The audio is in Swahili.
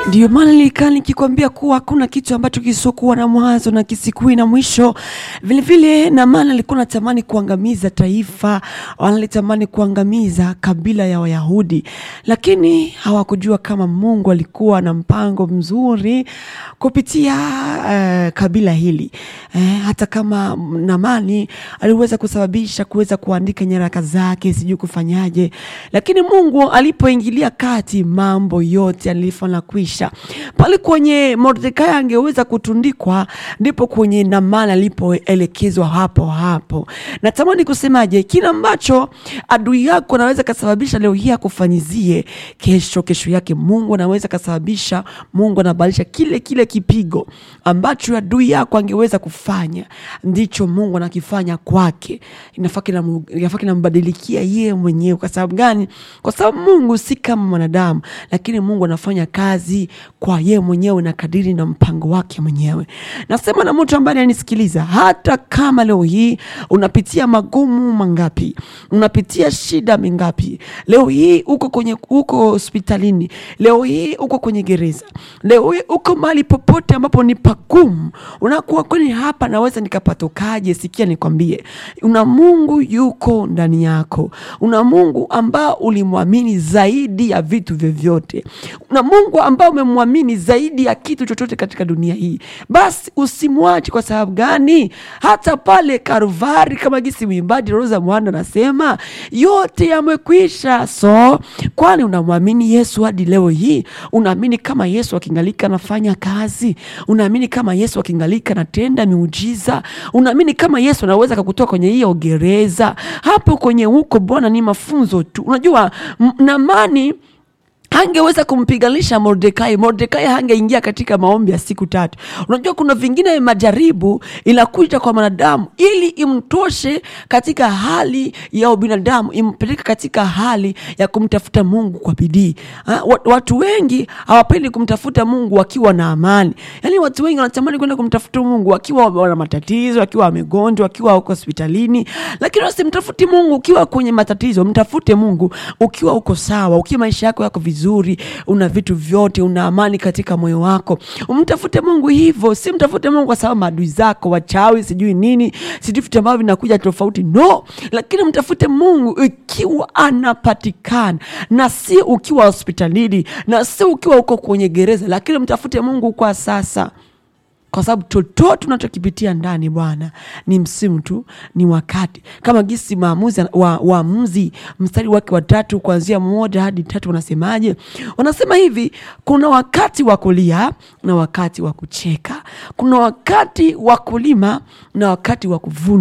Ndiyo maana nilikaa nikikwambia kuwa hakuna kitu ambacho kisiokuwa na mwanzo na kisikui na mwisho. Vilevile na maana alikuwa natamani kuangamiza taifa, wanalitamani kuangamiza kabila ya Wayahudi, lakini hawakujua kama Mungu alikuwa na mpango mzuri kupitia eh, kabila hili eh, hata kama Naamani aliweza kusababisha kuweza kuandika nyaraka zake, sijui kufanyaje, lakini Mungu alipoingilia kati mambo yote yalifanya kwisha pale kwenye Mordekai angeweza kutundikwa, ndipo kwenye Naamani alipoelekezwa hapo hapo. Natamani kusemaje, kile ambacho adui yako anaweza kasababisha leo hii akufanyizie, kesho kesho yake Mungu anaweza kasababisha, Mungu anabadilisha kile kile kipigo ambacho adui yako angeweza kufanya, ndicho Mungu anakifanya kwake. Inafaa kinamu- inafaa kinambadilikia yeye mwenyewe. Kwa sababu gani? Kwa sababu Mungu si kama mwanadamu, lakini Mungu anafanya kazi kwa yeye mwenyewe na kadiri na mpango wake mwenyewe. Nasema na mtu ambaye ananisikiliza, hata kama leo hii unapitia magumu mangapi, unapitia shida mingapi, leo hii uko kwenye uko hospitalini, leo hii uko kwenye gereza, leo hii uko mahali popote ambapo ni pagumu, unakuwa kwani hapa naweza nikapatokaje? Sikia nikwambie, una Mungu yuko ndani yako, una Mungu ambao ulimwamini zaidi ya vitu vyovyote, una Mungu ambao umemwamini zaidi ya kitu chochote katika dunia hii. Basi usimwache. Kwa sababu gani? Hata pale Karuvari, kama gisi mwimbaji Rosa Mwanda anasema yote yamekwisha. So kwani unamwamini Yesu hadi leo hii? Unaamini kama Yesu akingalika anafanya kazi? Unaamini kama Yesu akingalika anatenda miujiza? Unaamini kama Yesu anaweza kakutoa kwenye hiyo gereza hapo kwenye huko? Bwana, ni mafunzo tu. Unajua m- Naamani hangeweza kumpiganisha Mordekai. Mordekai hangeingia katika maombi ya siku tatu. Unajua kuna vingine majaribu inakuja kwa mwanadamu ili imtoshe katika hali ya ubinadamu, impeleke katika hali ya kumtafuta Mungu kwa bidii. Ha, wa- Watu wengi hawapendi kumtafuta Mungu wakiwa na amani. Yaani watu wengi wanatamani kwenda kumtafuta Mungu wakiwa wana matatizo, wakiwa wamegonjwa, wakiwa wako hospitalini, lakini usimtafuti Mungu ukiwa kwenye matatizo. Mtafute Mungu ukiwa uko sawa, ukiwa maisha yako yako vizuri, una vitu vyote, una amani katika moyo wako. Umtafute Mungu hivyo, si mtafute Mungu kwa sababu maadui zako wachawi, sijui nini, sijui vitu ambavyo vinakuja tofauti, no, lakini mtafute Mungu ikiwa anapatikana, na si ukiwa hospitalini, na si ukiwa uko kwenye gereza, lakini mtafute Mungu kwa sasa kwa sababu chochote unachokipitia ndani Bwana ni msimu tu, ni wakati. Kama gisi maamuzi wa, waamuzi mstari wake wa tatu kuanzia moja hadi tatu wanasemaje? Wanasema hivi, kuna wakati wa kulia na wakati wa kucheka, kuna wakati wa kulima na wakati wa kuvuna.